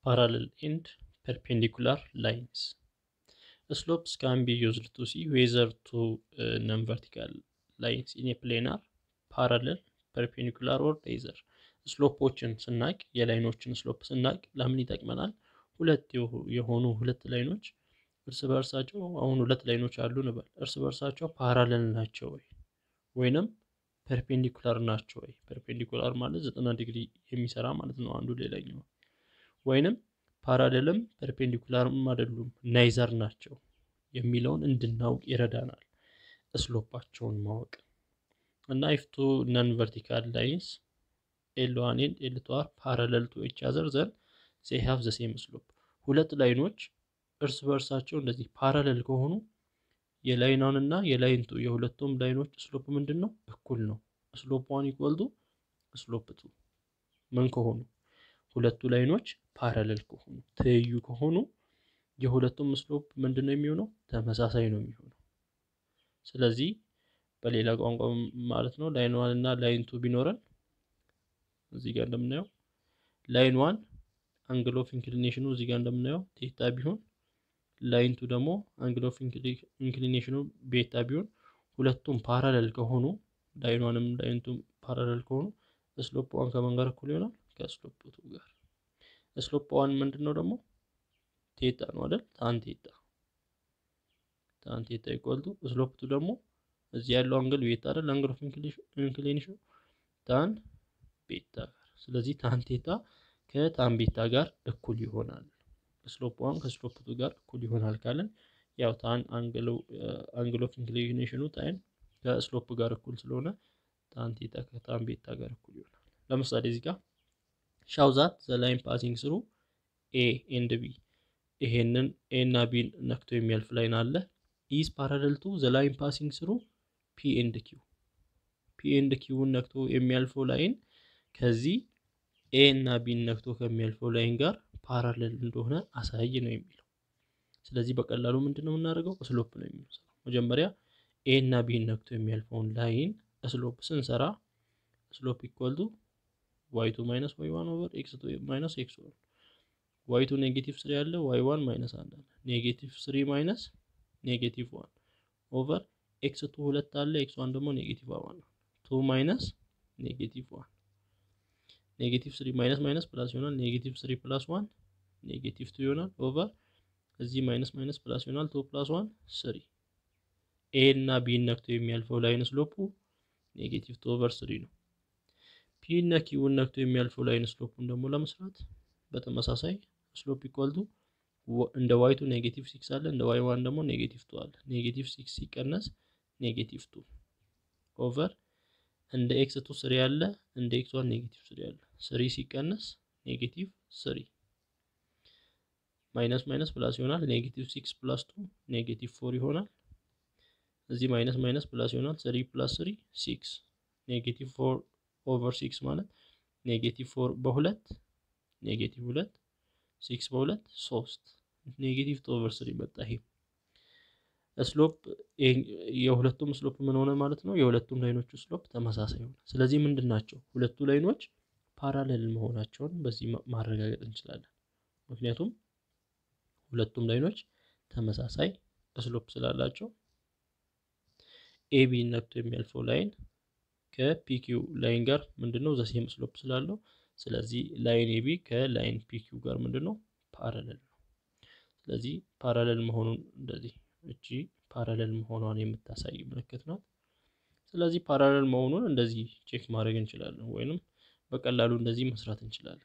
parallel and perpendicular lines. Slopes can be used to see whether two uh, non-vertical lines in a plane are parallel, perpendicular or either. ስሎፖችን ስናቅ የላይኖችን ስሎፕ ስናቅ ለምን ይጠቅመናል? ሁለት የሆኑ ሁለት ላይኖች እርስ በእርሳቸው አሁን ሁለት ላይኖች አሉ እንበል። እርስ በእርሳቸው ፓራለል ናቸው ወይ ወይንም ፐርፔንዲኩላር ናቸው ወይ? ፐርፔንዲኩላር ማለት ዘጠና ዲግሪ የሚሰራ ማለት ነው አንዱ ሌላኛው ወይንም ፓራሌልም ፐርፔንዲኩላርም አይደሉም ናይዘር ናቸው የሚለውን እንድናውቅ ይረዳናል። እስሎፓቸውን ማወቅ እና ኢፍ ቱ ነን ቨርቲካል ላይንስ ኤል ዋን ኤንድ ኤል ቱ አር ፓራለል ቱ ኢች አዘር ዘን ዜይ ሃቭ ዘ ሴም ስሎፕ። ሁለት ላይኖች እርስ በእርሳቸው እንደዚህ ፓራለል ከሆኑ የላይን ዋን እና የላይን ቱ የሁለቱም ላይኖች ስሎፕ ምንድን ነው? እኩል ነው። ስሎፕ ዋን ኢኳል ቱ ስሎፕ ቱ ምን ከሆኑ ሁለቱ ላይኖች ፓራለል ከሆኑ ትይዩ ከሆኑ የሁለቱም ስሎፕ ምንድን ነው የሚሆነው? ተመሳሳይ ነው የሚሆነው። ስለዚህ በሌላ ቋንቋ ማለት ነው ላይን ዋን እና ላይን ቱ ቢኖረን እዚህ ጋር እንደምናየው ላይን ዋን አንግል ኦፍ ኢንክሊኔሽኑ እዚህ ጋር እንደምናየው ቴታ ቢሆን ላይን ቱ ደግሞ አንግል ኦፍ ኢንክሊኔሽኑ ቤታ ቢሆን ሁለቱም ፓራለል ከሆኑ ላይን ዋንም ላይን ቱ ፓራለል ከሆኑ ስሎፕ ዋን ከማን ጋር እኩል ይሆናል? ከስሎፕ ቱ ጋር። ስሎፕ ዋን ምንድን ነው ደግሞ ቴታ ነው አይደል? ታን ቴታ ታን ቴታ ኢኳል ቱ ስሎፕ ቱ ደግሞ እዚህ ያለው አንግል ቤታ አይደል? አንግል ኦፍ ኢንክሊኔሽን ታን ቤታ ጋር። ስለዚህ ታን ቴታ ከታን ቤታ ጋር እኩል ይሆናል። ስሎፕ ዋን ከስሎፕ ቱ ጋር እኩል ይሆናል ካለን ያው ታን አንግል ኦፍ ኢንክሊኔሽኑ ታይን ከስሎፕ ጋር እኩል ስለሆነ ታን ቴታ ከታን ቤታ ጋር እኩል ይሆናል። ለምሳሌ እዚህ ጋር ሻው ዛት ዘ ላይን ፓሲንግ ስሩ ኤ ኤንድ ቢ ይሄንን ኤ እና ቢን ነክቶ የሚያልፍ ላይን አለ ኢዝ ፓራለል ቱ ዘ ላይን ፓሲንግ ስሩ ፒ ኤንድ ኪው ፒ ኤንድ ኪውን ነክቶ የሚያልፈው ላይን ከዚህ ኤ እና ቢን ነክቶ ከሚያልፈው ላይን ጋር ፓራለል እንደሆነ አሳይ ነው የሚለው። ስለዚህ በቀላሉ ምንድን ነው የምናደርገው? ስሎፕ ነው የሚሰራው። መጀመሪያ ኤ እና ቢን ነክቶ የሚያልፈውን ላይን ስሎፕ ስንሰራ ስሎፕ ኢኳል ቱ ዋይ ቱ ማይነስ ዋይ ዋን ኦቨር ኤክስ ቱ ማይነስ ኤክስ ዋን ዋይ ቱ ኔጌቲቭ ስሪ አለ ዋይ ዋን ማይነስ አንድ አለ ኔጌቲቭ ስሪ ማይነስ ኔጌቲቭ ዋን ኦቨር ኤክስ ቱ ሁለት አለ ኤክስ ዋን ደግሞ ኔጌቲቭ ዋን ነው ቱ ማይነስ ኔጌቲቭ ዋን ኔጌቲቭ ስሪ ማይነስ ማይነስ ፕላስ ይሆናል ኔጌቲቭ ስሪ ፕላስ ዋን ኔጌቲቭ ቱ ይሆናል ኦቨር እዚህ ማይነስ ማይነስ ፕላስ ይሆናል ቱ ፕላስ ዋን ስሪ ኤ እና ቢን ነክቶ የሚያልፈው ላይን ስሎፑ ኔጌቲቭ ቱ ኦቨር ስሪ ነው። ፒ እና ኪውን ነክቶ የሚያልፈው ላይን ስሎፑን ደግሞ ለመስራት በተመሳሳይ ስሎፕ ኢኳል ቱ እንደ ዋይ ቱ ኔጌቲቭ ሲክስ አለ እንደ ዋይ ዋን ደግሞ ኔጌቲቭ ቱ አለ። ኔጌቲቭ ሲክስ ሲቀነስ ኔጌቲቭ ቱ ኦቨር እንደ ኤክስ ቱ ስሪ አለ እንደ ኤክስ ዋን ኔጌቲቭ ስሪ አለ። ስሪ ሲቀነስ ኔጌቲቭ ስሪ ማይነስ ማይነስ ፕላስ ይሆናል። ኔጌቲቭ ሲክስ ፕላስ ቱ ኔጌቲቭ ፎር ይሆናል። እዚህ ማይነስ ማይነስ ፕላስ ይሆናል። ስሪ ፕላስ ስሪ ሲክስ ኔጌቲቭ ፎር ኦቨር ሲክስ ማለት ኔጌቲቭ ፎር በሁለት ኔጌቲቭ ሁለት ሲክስ በሁለት ሶስት ኔጌቲቭ ቱ ኦቨር ስሪ መጣ። ይሄ ስሎፕ የሁለቱም ስሎፕ ምን ሆነ ማለት ነው? የሁለቱም ላይኖቹ ስሎፕ ተመሳሳይ ሆነ። ስለዚህ ምንድን ናቸው? ሁለቱ ላይኖች ፓራሌል መሆናቸውን በዚህ ማረጋገጥ እንችላለን። ምክንያቱም ሁለቱም ላይኖች ተመሳሳይ ስሎፕ ስላላቸው ኤቢ ነክቶ የሚያልፈው ላይን ከፒኪው ላይን ጋር ምንድነው ዘሴም ስሎፕ ስላለው ስለዚህ ላይን ኤቢ ከላይን ፒኪው ጋር ምንድነው ፓራለል ነው። ስለዚህ ፓራለል መሆኑን እንደዚህ እቺ ፓራለል መሆኗን የምታሳይ ምልክት ናት። ስለዚህ ፓራለል መሆኑን እንደዚህ ቼክ ማድረግ እንችላለን፣ ወይንም በቀላሉ እንደዚህ መስራት እንችላለን።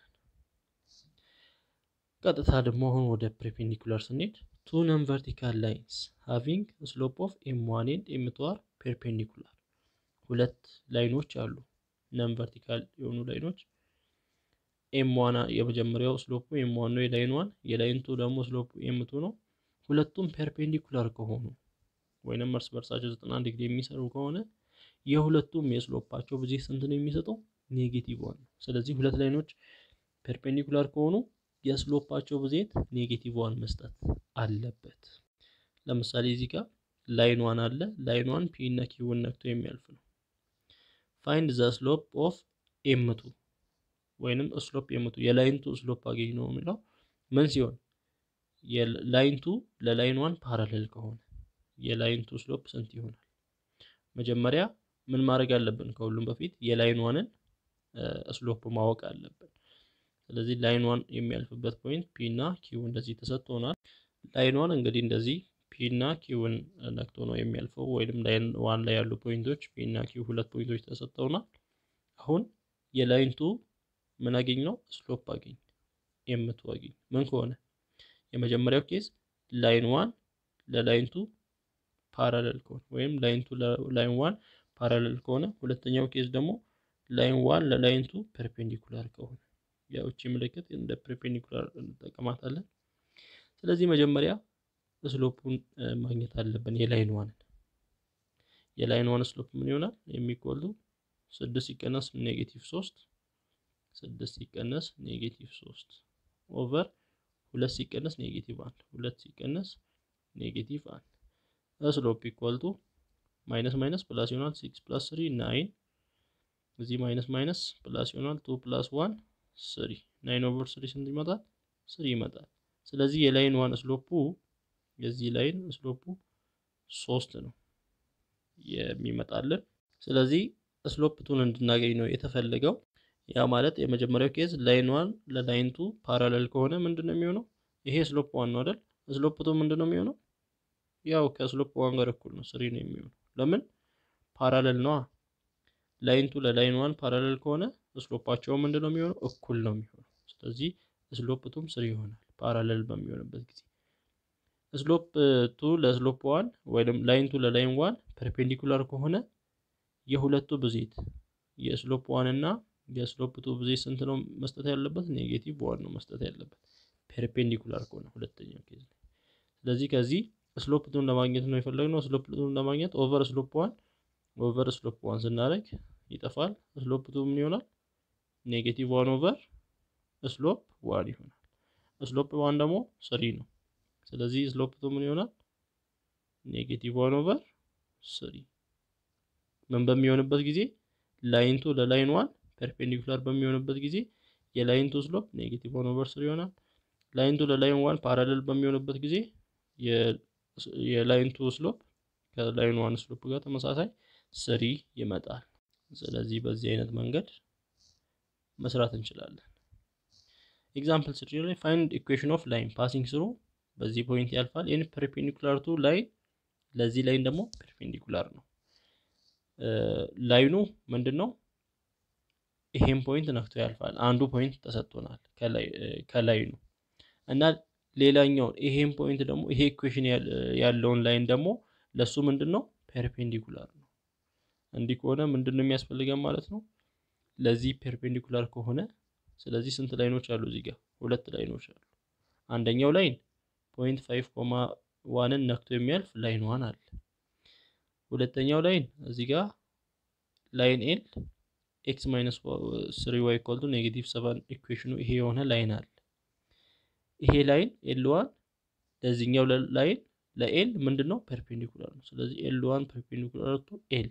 ቀጥታ ደግሞ አሁን ወደ ፐርፔንዲኩላር ስንሄድ ቱ ነን ቨርቲካል ላይንስ ሃቪንግ ስሎፕ ኦፍ ኤም ዋን ኤንድ ኤም ቱ አር ፐርፔንዲኩላር ሁለት ላይኖች አሉ ነን ቨርቲካል የሆኑ ላይኖች ኤም ዋን የመጀመሪያው ስሎፑ ኤም ዋን ነው የላይን ዋን የላይን ቱ ደግሞ ስሎፑ ኤም ቱ ነው ሁለቱም ፐርፔንዲኩላር ከሆኑ ወይንም እርስ በርሳቸው ዘጠና ዲግሪ የሚሰሩ ከሆነ የሁለቱም የስሎፓቸው ብዜት ስንት ነው የሚሰጠው ኔጌቲቭ ዋን ነው ስለዚህ ሁለት ላይኖች ፐርፔንዲኩላር ከሆኑ የስሎፓቸው ብዜት ኔጌቲቭ ዋን መስጠት አለበት ለምሳሌ እዚህ ጋር ላይን ዋን አለ ላይን ዋን ፒ እና ኪውን ነክቶ የሚያልፍ ነው ፋይንድ ዘ ስሎፕ ኦፍ ኤምቱ ወይንም ስሎፕ ኤምቱ የላይን ቱ ስሎፕ አገኝ ነው የሚለው ምን ሲሆን የላይን ቱ ለላይን ዋን ፓራሌል ከሆነ የላይን ቱ ስሎፕ ስንት ይሆናል? መጀመሪያ ምን ማድረግ አለብን? ከሁሉም በፊት የላይን ዋንን ስሎፕ ማወቅ አለብን። ስለዚህ ላይን ዋን የሚያልፍበት ፖይንት ፒ እና ኪው እንደዚህ ተሰጥቶናል። ላይን ዋን እንግዲህ እንደዚህ ፒ እና ኪውን ነክቶ ነው የሚያልፈው፣ ወይም ላይን ዋን ላይ ያሉ ፖይንቶች ፒ እና ኪው ሁለት ፖይንቶች ተሰጥተውናል። አሁን የላይን ቱ ምን አገኝ ነው ስሎፕ አገኝ ኤምቱ አገኝ ምን ከሆነ የመጀመሪያው ኬዝ ላይን ዋን ለላይን ቱ ፓራሌል ከሆነ ወይም ላይን ቱ ለላይን ዋን ፓራሌል ከሆነ፣ ሁለተኛው ኬዝ ደግሞ ላይን ዋን ለላይን ቱ ፐርፔንዲኩላር ከሆነ ያው እቺ ምልክት እንደ ፐርፔንዲኩላር እንጠቀማታለን። ስለዚህ መጀመሪያ ስሎፑን ማግኘት አለብን። የላይን ዋንን የላይን ዋን ስሎፕ ምን ይሆናል? የሚቆሉ ስድስት ሲቀነስ ኔጌቲቭ ሶስት ስድስት ሲቀነስ ኔጌቲቭ ሶስት ኦቨር ሁለት ሲቀነስ ኔጌቲቭ አንድ ሁለት ሲቀነስ ኔጌቲቭ አንድ ስሎፕ ኢኳል ቱ ማይነስ ማይነስ ፕላስ ይሆናል ሲክስ ፕላስ ስሪ ናይን እዚህ ማይነስ ማይነስ ፕላስ ይሆናል ቱ ፕላስ ዋን ስሪ ናይን ኦቨር ስሪ ስንት ይመጣል? ስሪ ይመጣል። ስለዚህ የላይን ዋን ስሎፑ የዚህ ላይን ስሎፑ ሶስት ነው የሚመጣልን። ስለዚህ ስሎፕ ቱን እንድናገኝ ነው የተፈለገው። ያ ማለት የመጀመሪያው ኬዝ ላይን ዋን ለላይን ቱ ፓራሌል ከሆነ ምንድን ነው የሚሆነው? ይሄ ስሎፕ ዋን ነው አይደል? ስሎፕ ቱ ምንድን ነው የሚሆነው? ያው ከስሎፕ ዋን ጋር እኩል ነው፣ ስሪ ነው የሚሆነው። ለምን ፓራሌል ነዋ። ላይን ቱ ለላይን ዋን ፓራሌል ከሆነ ስሎፓቸው ምንድን ነው የሚሆነው? እኩል ነው የሚሆነው። ስለዚህ ስሎፕ ቱም ስሪ ይሆናል ፓራሌል በሚሆንበት ጊዜ። ስሎፕ ቱ ለስሎፕ ዋን ወይም ላይን ቱ ለላይን ዋን ፐርፔንዲኩላር ከሆነ የሁለቱ ብዜት የስሎፕ ዋን እና የስሎፕ ቱ ብዜት ስንት ነው መስጠት ያለበት? ኔጌቲቭ ዋን ነው መስጠት ያለበት ፐርፔንዲኩላር ከሆነ ሁለተኛው ኬዝ ላይ። ስለዚህ ከዚህ ስሎፕ ቱን ለማግኘት ነው የፈለግነው። ስሎፕ ቱን ለማግኘት ኦቨር ስሎፕ ዋን ኦቨር ስሎፕ ዋን ስናደርግ ይጠፋል። ስሎፕ ቱ ምን ይሆናል? ኔጌቲቭ ዋን ኦቨር ስሎፕ ዋን ይሆናል። ስሎፕ ዋን ደግሞ ስሪ ነው። ስለዚህ ስሎፕ ቱ ምን ይሆናል? ኔጌቲቭ ዋን ኦቨር ስሪ። ምን በሚሆንበት ጊዜ ላይን ቱ ለላይን ዋን ፐርፔንዲኩላር በሚሆንበት ጊዜ የላይን ቱ ስሎፕ ኔጌቲቭ ዋን ኦቨር ስሪ ይሆናል። ላይን ቱ ለላይን ዋን ፓራሌል በሚሆንበት ጊዜ የላይን ቱ ስሎፕ ከላይን ዋን ስሎፕ ጋር ተመሳሳይ ስሪ ይመጣል። ስለዚህ በዚህ አይነት መንገድ መስራት እንችላለን። ኤግዛምፕል ስሪ ላይ ፋይንድ ኢኩዌሽን ኦፍ ላይን ፓሲንግ ስሩ በዚህ ፖይንት ያልፋል። ይህን ፐርፔንዲኩላር ቱ ላይን ለዚህ ላይን ደግሞ ፐርፔንዲኩላር ነው። ላይኑ ምንድን ነው? ይሄን ፖይንት ነክቶ ያልፋል። አንዱ ፖይንት ተሰጥቶናል ከላይኑ እና ሌላኛውን ይሄን ፖይንት ደግሞ ይሄ ኢኩዌሽን ያለውን ላይን ደግሞ ለሱ ምንድን ነው ፐርፔንዲኩላር ነው። እንዲህ ከሆነ ምንድን ነው የሚያስፈልገን ማለት ነው? ለዚህ ፐርፔንዲኩላር ከሆነ ስለዚህ ስንት ላይኖች አሉ? እዚህ ጋር ሁለት ላይኖች አሉ። አንደኛው ላይን ፖይንት ፋይቭ ኮማ ዋንን ነክቶ የሚያልፍ ላይን ዋን አለ። ሁለተኛው ላይን እዚህ ጋር ላይን ኤል ኤክስ ማይነስ ስሪ ዋይ ኢኳል ቱ ኔጌቲቭ ሰቨን ኢኩዌሽኑ ይሄ የሆነ ላይን አለ። ይሄ ላይን ኤል ዋን ለዚህኛው ላይን ለኤል ምንድን ነው ፐርፔንዲኩላር ነው። ስለዚህ ኤል ዋን ፐርፔንዲኩላር ቱ ኤል።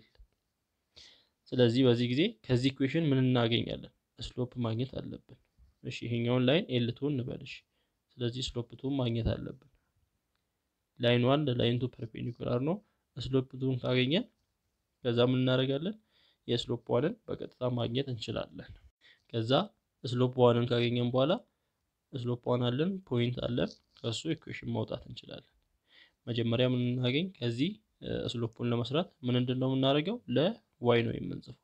ስለዚህ በዚህ ጊዜ ከዚህ ኢኩዌሽን ምን እናገኛለን? ስሎፕ ማግኘት አለብን። እሺ ይሄኛውን ላይን ኤል ቱ እንበልሽ። ስለዚህ ስሎፕ ቱ ማግኘት አለብን። ላይን ዋን ለላይን ቱ ፐርፔንዲኩላር ነው። ስሎፕ ቱን ካገኘን ከዛ ምን እናደርጋለን? የስሎፕ ዋንን በቀጥታ ማግኘት እንችላለን። ከዛ ስሎፕ ዋንን ካገኘን በኋላ ስሎፕ ዋን አለን ፖይንት አለን ከሱ ኢኩዌሽን ማውጣት እንችላለን። መጀመሪያ ምን እናገኝ ከዚህ ስሎፑን ለመስራት ምን እንድን ነው የምናደርገው ለዋይ ነው የምንጽፈው።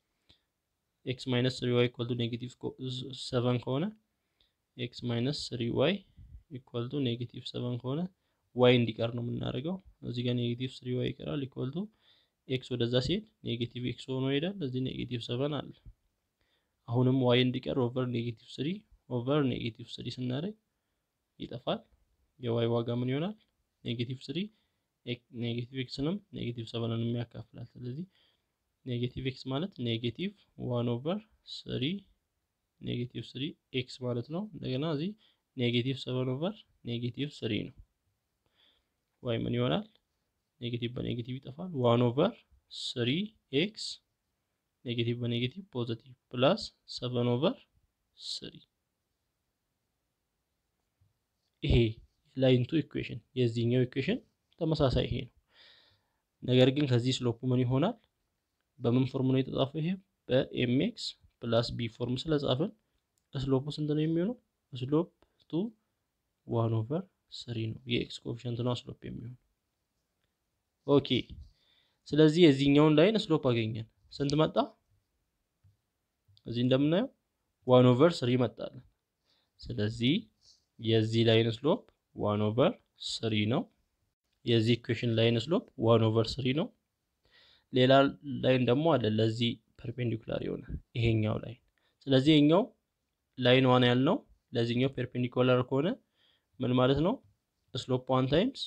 ኤክስ ማይነስ ስሪ ዋይ ኢኳል ቱ ኔጌቲቭ ሰቨን ከሆነ ኤክስ ማይነስ ስሪ ዋይ ኢኳል ቱ ኔጌቲቭ ሰቨን ከሆነ ዋይ እንዲቀር ነው የምናደርገው። እዚህ ጋር ኔጌቲቭ ስሪ ዋይ ይቀራል ኢኳል ቱ ኤክስ ወደዛ ሲሄድ ኔጌቲቭ ኤክስ ሆኖ ይሄዳል። እዚህ ኔጌቲቭ ሰቨን አለ። አሁንም ዋይ እንዲቀር ኦቨር ኔጌቲቭ ስሪ ኦቨር ኔጌቲቭ ስሪ ስናደርግ ይጠፋል። የዋይ ዋጋ ምን ይሆናል? ኔጌቲቭ ስሪ ኔጌቲቭ ኤክስንም ኔጌቲቭ ሰቨንንም ያካፍላል። ስለዚህ ኔጌቲቭ ኤክስ ማለት ኔጌቲቭ ዋን ኦቨር ስሪ ኔጌቲቭ ስሪ ኤክስ ማለት ነው። እንደገና እዚህ ኔጌቲቭ ሰቨን ኦቨር ኔጌቲቭ ስሪ ነው። ዋይ ምን ይሆናል? ኔጌቲቭ በኔጌቲቭ ይጠፋል። ዋን ኦቨር ስሪ ኤክስ ኔጌቲቭ በኔጌቲቭ ፖዘቲቭ፣ ፕላስ ሰቨን ኦቨር ስሪ ይሄ ላይንቱ ኢኩዌሽን የዚህኛው ኢኩዌሽን ተመሳሳይ ይሄ ነው። ነገር ግን ከዚህ ስሎፑ ምን ይሆናል? በምን ፎርም ነው የተጻፈው? ይሄ በኤምኤክስ ፕላስ ቢ ፎርም ስለጻፍን ስሎፑ ስንት ነው የሚሆነው? ስሎፕ ቱ ዋን ኦቨር ስሪ ነው። የኤክስ ኮፊሽንት ነው ስሎፕ የሚሆነው። ኦኬ ስለዚህ የዚህኛውን ላይን ስሎፕ አገኘን። ስንት መጣ? እዚህ እንደምናየው ዋን ኦቨር ስሪ መጣለን። ስለዚህ የዚህ ላይን ስሎፕ ዋን ኦቨር ስሪ ነው። የዚህ ኢኩዌሽን ላይን ስሎፕ ዋን ኦቨር ስሪ ነው። ሌላ ላይን ደግሞ አለ ለዚህ ፐርፔንዲኩላር የሆነ ይሄኛው ላይን። ስለዚህ ይሄኛው ላይን ዋን ያልነው ለዚህኛው ፐርፔንዲኩላር ከሆነ ምን ማለት ነው? ስሎፕ ዋን ታይምስ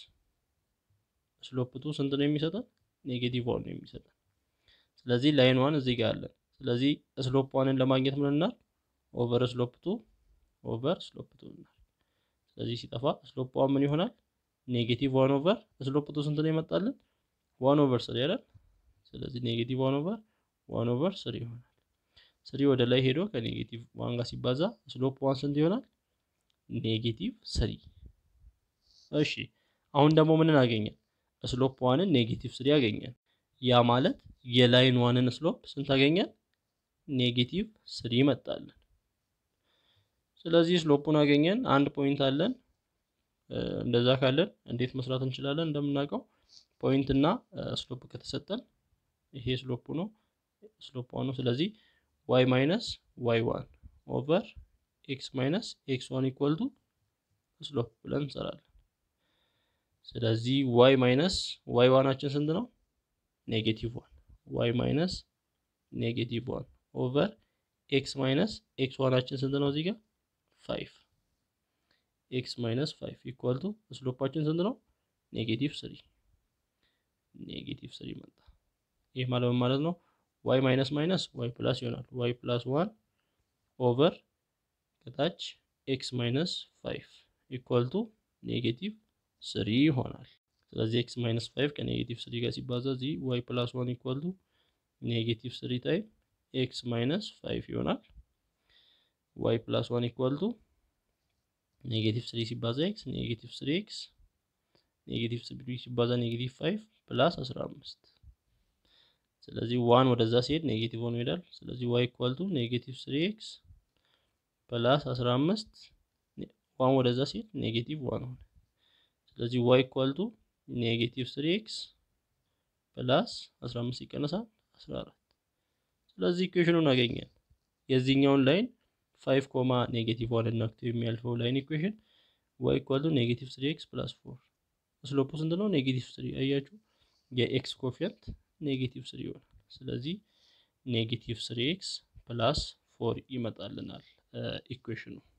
ስሎፕ ቱ ስንት ነው የሚሰጠን? ኔጌቲቭ ዋን ነው የሚሰጠን። ስለዚህ ላይን ዋን እዚህ ጋር አለን። ስለዚህ ስሎፕ ዋንን ለማግኘት ምን እናል? ኦቨር ስሎፕ ቱ ኦቨር ስሎፕ ቱ እናል። ስለዚህ ሲጠፋ ስሎፕ ዋን ምን ይሆናል? ኔጌቲቭ ዋን ኦቨር ስሎፕ ቱ ስንት ነው ይመጣልን? ዋን ኦቨር ስሪ አይደል? ስለዚህ ኔጌቲቭ ዋን ኦቨር ዋን ኦቨር ስሪ ይሆናል። ስሪ ወደ ላይ ሄዶ ከኔጌቲቭ ዋን ጋር ሲባዛ ስሎፕ ዋን ስንት ይሆናል? ኔጌቲቭ ስሪ። እሺ አሁን ደግሞ ምንን አገኘን? ስሎፕ ዋንን ኔጌቲቭ ስሪ አገኘን። ያ ማለት የላይን ዋንን ስሎፕ ስንት አገኘን? ኔጌቲቭ ስሪ መጣለን። ስለዚህ ስሎፑን አገኘን። አንድ ፖይንት አለን። እንደዛ ካለን እንዴት መስራት እንችላለን? እንደምናውቀው ፖይንት እና ስሎፕ ከተሰጠን ይሄ ስሎፑ ነው፣ ስሎፕ ዋን ነው። ስለዚህ ዋይ ማይነስ ዋይ ዋን ኦቨር ኤክስ ማይነስ ኤክስ ዋን ኢኳል ቱ ስሎፕ ብለን እንሰራለን። ስለዚህ ዋይ ማይነስ ዋይ ዋናችን ስንት ነው? ኔጌቲቭ ዋን ዋይ ማይነስ ኔጌቲቭ ዋን ኦቨር ኤክስ ማይነስ ኤክስ ዋናችን ስንት ነው? እዚህ ጋር ፋይቭ ኤክስ ማይነስ ፋይቭ ኢኳል ቱ ስሎፓችን ስንት ነው? ኔጌቲቭ ስሪ ኔጌቲቭ ስሪ መጣ። ይህ ማለት ምን ማለት ነው? ዋይ ማይነስ ማይነስ ዋይ ፕላስ ይሆናል። ዋይ ፕላስ ዋን ኦቨር ከታች ኤክስ ማይነስ ፋይቭ ኢኳል ቱ ኔጌቲቭ ስሪ ይሆናል። ስለዚህ ኤክስ ማይነስ ፋይቭ ከኔጌቲቭ ስሪ ጋር ሲባዛ እዚህ ዋይ ፕላስ ዋን ኢኳል ቱ ኔጌቲቭ ስሪ ታይም ኤክስ ማይነስ ፋይቭ ይሆናል። ዋይ ፕላስ ዋን ኢኳል ቱ ኔጌቲቭ ስሪ ሲባዛ ኤክስ ኔጌቲቭ ስሪ ኤክስ ኔጌቲቭ ስሪ ሲባዛ ኔጌቲቭ ፋይቭ ፕላስ አስራ አምስት ስለዚህ ዋን ወደዛ ሲሄድ ኔጌቲቭ ሆኖ ይሄዳል። ስለዚህ ዋይ ኢኳል ቱ ኔጌቲቭ ስሪ ኤክስ ፕላስ አስራ አምስት ዋን ወደዛ ሲሄድ ኔጌቲቭ ዋን ሆነ። ስለዚህ ዋይ ኢኳል ቱ ኔጌቲቭ ስሪ ኤክስ ፕላስ አስራ አምስት ይቀነሳል አስራ አራት ስለዚህ ኢኩዌሽኑን አገኘን። የዚህኛውን ላይን ፋይቭ ኮማ ኔጌቲቭ ዋን ነክቶ የሚያልፈው ላይን ኢኩዌሽን ዋይ ኢኳል ቱ ኔጌቲቭ ስሪ ኤክስ ፕላስ ፎር ስሎፑ ስንት ነው? ኔጌቲቭ ስሪ አያችሁ፣ የኤክስ ኮፊያንት ኔጌቲቭ ስሪ ይሆናል። ስለዚህ ኔጌቲቭ ስሪ ኤክስ ፕላስ ፎር ይመጣልናል ኢኩዌሽኑ።